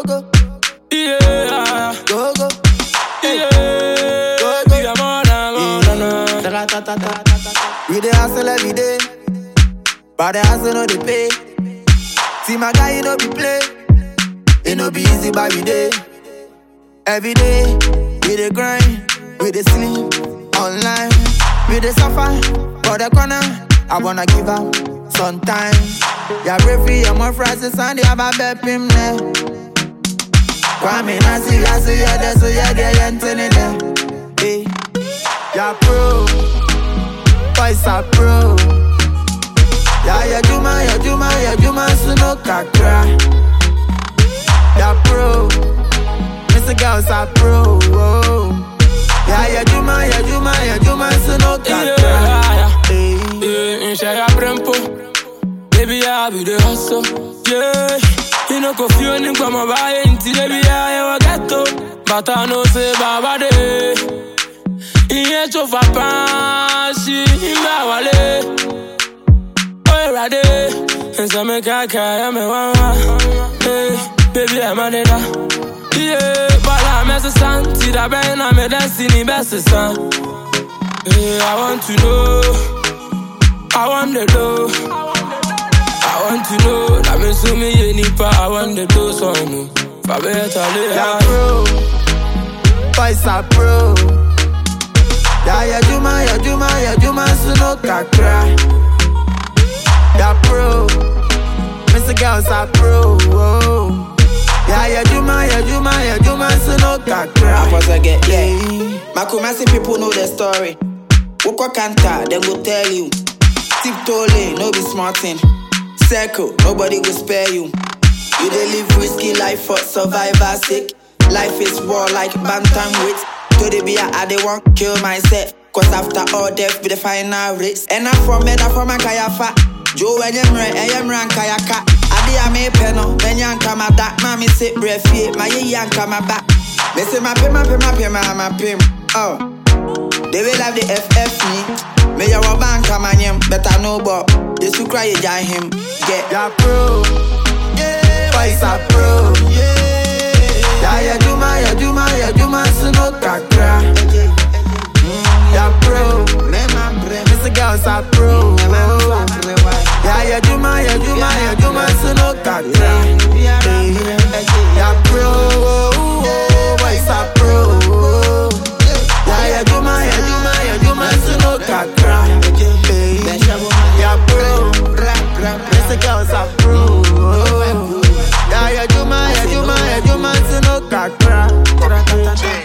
go, Yeah, go, go. yeah. Go, go. We are more than more than a- We dey hustle every day, but the hustle no dey pay. See my guy, he no be play. It no be easy, but we dey. Every day, we dey grind, we dey sleep online, we dey suffer for the corner. I wanna give up sometimes. Yeah, referee, I'm on Friday, Sunday, I'm a bet him there. Kwame Nasi, I see ya there, so yeah, there, yeah, Anthony there. Hey, yeah, pro, boys are pro. Yeah, yeah, Juma, yeah, Juma, yeah, Juma, Suno Kakra. Yeah, pro, Mr. Girls are pro. Oh. Yeah, yeah, Juma, yeah, Juma, yeah, Juma, Suno Kakra. Yeah, Hey. yeah. In share brempo. Baby, I be the hustle. Yeah. You know, go feel ni kwa mabaye inti baby, I ever get to. But I know say baba de. Iye chofa pansi imba wale. Oye rade. Nsa me kaka ya me wawa. Hey, baby, I'm a nena. Yeah, but I'm a son. See that brain, I'm a destiny best son. Yeah, I want to know. I want to know. I want to know. That means to me, any part. I want to do some. For better Yeah, live. pro. Boys are pro. Yeah, yeah, Juma, yeah, Juma, yeah, Juma, Suno Kakra. Yeah, pro. Mr. Girls are pro. Oh. Yeah, yeah, Juma, yeah, Juma, yeah, Juma, Suno Kakra. Once again, yeah. Makumasi people know the story. Woko Kanta, them go tell you. Tiptoe lane, no be smarting. Circle, nobody will spare you. You dey live risky life for survivor sake. Life is war like bantam weight. To the beer, I dey want kill myself. Cause after all death be the final race. And I'm from Meda from a kayafa. Joe and Yemre, and Yemre and Kayaka. Adi a me peno, then yanka my da. Mommy sit breath, my ye yanka my back. Me say my pim, my pim, my pim, my pim. Oh. They will have the FF me. Me ya wa bank a man yem, better no but they su cry you join him. Get Yeah, pro. Yeah, boys are pro. Yeah, yeah, Juma, yeah, Juma, yeah, Juma, Suno Kakra. Yeah, pro. Mr. Girls are pro. Yeah, yeah, Juma, yeah, Juma, yeah, Juma, Suno Kakra. Yeah, pro. Boys are pro. Yeah, yeah, Juma, yeah, Juma, yeah, Juma, Suno Kakra. Yeah, pro. Mr. Girls are pro. Yeah, yeah, Juma, yeah, Juma, yeah, Juma, Suno Kakra.